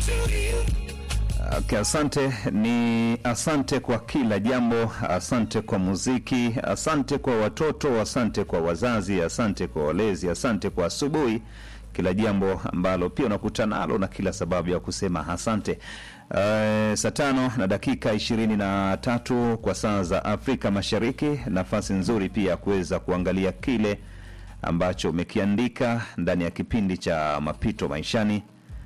Okay, asante ni asante kwa kila jambo, asante kwa muziki, asante kwa watoto, asante kwa wazazi, asante kwa walezi, asante kwa asubuhi, kila jambo ambalo pia unakutana nalo na kila sababu ya kusema asante. Uh, saa tano na dakika ishirini na tatu kwa saa za Afrika Mashariki, nafasi nzuri pia ya kuweza kuangalia kile ambacho umekiandika ndani ya kipindi cha mapito maishani.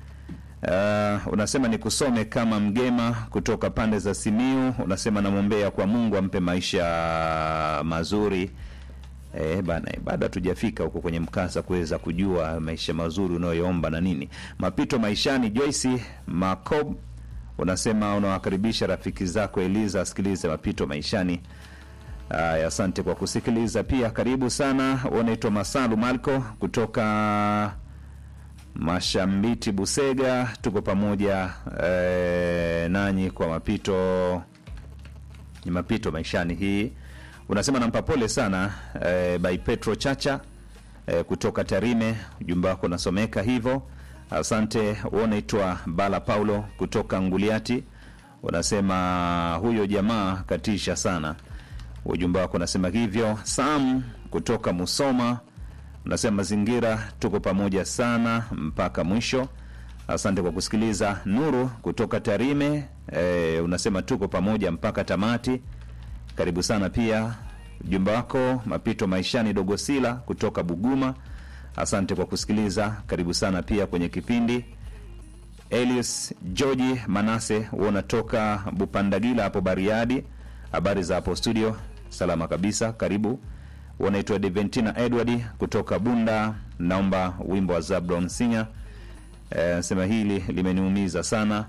Uh, unasema ni kusome kama mgema kutoka pande za Simiu. Unasema namwombea kwa Mungu ampe maisha mazuri. Eh, bana, bado hatujafika huko kwenye mkasa kuweza kujua maisha mazuri unayoomba na nini. Mapito maishani. Joyce Macob unasema unawakaribisha rafiki zako Eliza asikilize mapito maishani. Aya, asante kwa kusikiliza pia. Karibu sana. Unaitwa Masalu Malko kutoka Mashambiti Busega, tuko pamoja e, nanyi kwa mapito ni mapito maishani. Hii unasema nampa pole sana e, by Petro Chacha e, kutoka Tarime. Ujumbe wako unasomeka hivyo, asante. Unaitwa Bala Paulo kutoka Nguliati, unasema huyo jamaa katisha sana. Ujumbe wako unasema hivyo. Sam kutoka Musoma unasema mazingira tuko pamoja sana mpaka mwisho. Asante kwa kusikiliza. Nuru kutoka Tarime e, unasema tuko pamoja mpaka tamati. Karibu sana pia. Ujumbe wako mapito maishani. Dogosila kutoka Buguma, asante kwa kusikiliza. Karibu sana pia kwenye kipindi. Elius Georgi Manase unatoka Bupandagila hapo Bariadi, habari za hapo studio? Salama kabisa, karibu wanaitwa Deventina Edward kutoka Bunda, naomba wimbo wa Zablon Singer. E, sema hili limeniumiza sana.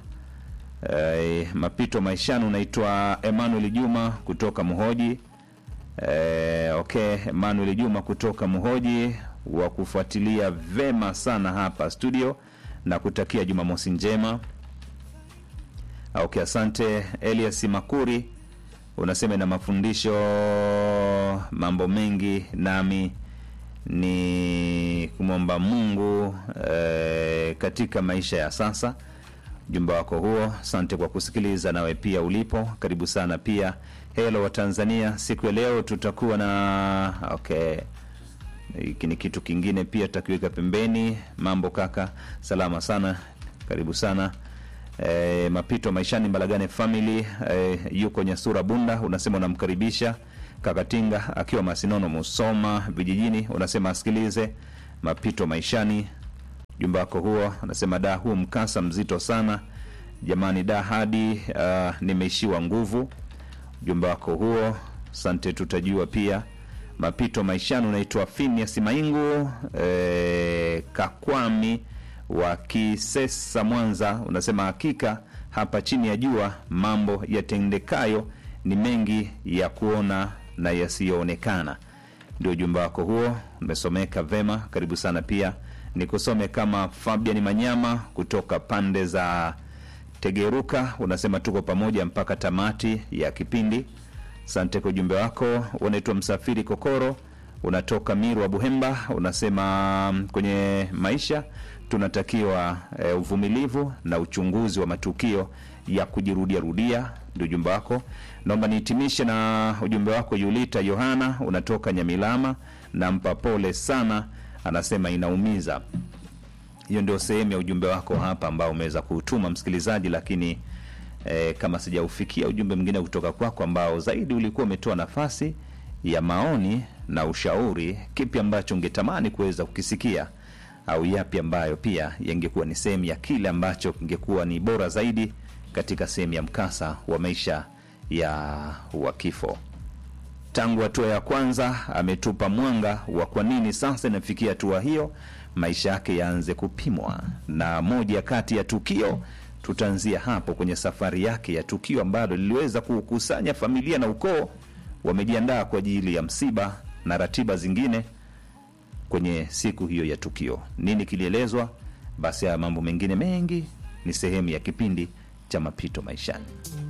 E, mapito maishani. Unaitwa Emmanuel Juma kutoka Muhoji. E, okay, Emmanuel Juma kutoka Muhoji wa kufuatilia vema sana hapa studio na kutakia Jumamosi njema. Okay, asante. Elias Makuri unasema na mafundisho mambo mengi, nami ni kumwomba Mungu e, katika maisha ya sasa. Ujumbe wako huo, asante kwa kusikiliza. Nawe pia ulipo, karibu sana pia. Helo wa Tanzania, siku ya leo tutakuwa na okay, hiki ni kitu kingine pia tutakiweka pembeni. Mambo kaka, salama sana, karibu sana. E, mapito maishani Mbalagane family e, yuko Nyasura Bunda, unasema unamkaribisha Kakatinga akiwa Masinono Musoma vijijini, unasema asikilize mapito maishani. Jumba wako huo unasema da, huo mkasa mzito sana jamani, da hadi uh, nimeishiwa nguvu. Jumba wako huo, asante, tutajua pia mapito maishani. Unaitwa Phineas Maingu e, Kakwami wa Kisesa Mwanza, unasema hakika hapa chini ya jua mambo yatendekayo ni mengi ya kuona na yasiyoonekana. Ndio ujumbe wako huo, umesomeka vema, karibu sana. Pia nikusome kama Fabian Manyama kutoka pande za Tegeruka, unasema tuko pamoja mpaka tamati ya kipindi. Asante kwa ujumbe wako. Unaitwa Msafiri Kokoro, unatoka Miru wa Buhemba, unasema kwenye maisha tunatakiwa e, uvumilivu na uchunguzi wa matukio ya kujirudia rudia. Ndio ujumbe wako. Naomba nihitimishe na ujumbe wako. Yulita Yohana unatoka Nyamilama, nampa pole sana, anasema inaumiza. Hiyo ndio sehemu ya ujumbe wako hapa ambao umeweza kuutuma msikilizaji, lakini e, kama sijaufikia ujumbe mwingine kutoka kwako ambao zaidi ulikuwa umetoa nafasi ya maoni na ushauri, kipi ambacho ungetamani kuweza kukisikia au yapi ambayo pia yangekuwa ni sehemu ya kile ambacho kingekuwa ni bora zaidi katika sehemu ya mkasa wa maisha ya wa kifo. Tangu hatua ya kwanza ametupa mwanga wa kwa nini sasa inafikia hatua hiyo, maisha yake yaanze kupimwa, na moja kati ya tukio tutaanzia hapo kwenye safari yake ya tukio ambalo liliweza kukusanya familia na ukoo, wamejiandaa kwa ajili ya msiba na ratiba zingine kwenye siku hiyo ya tukio. Nini kilielezwa? Basi haya mambo mengine mengi ni sehemu ya kipindi cha mapito maishani.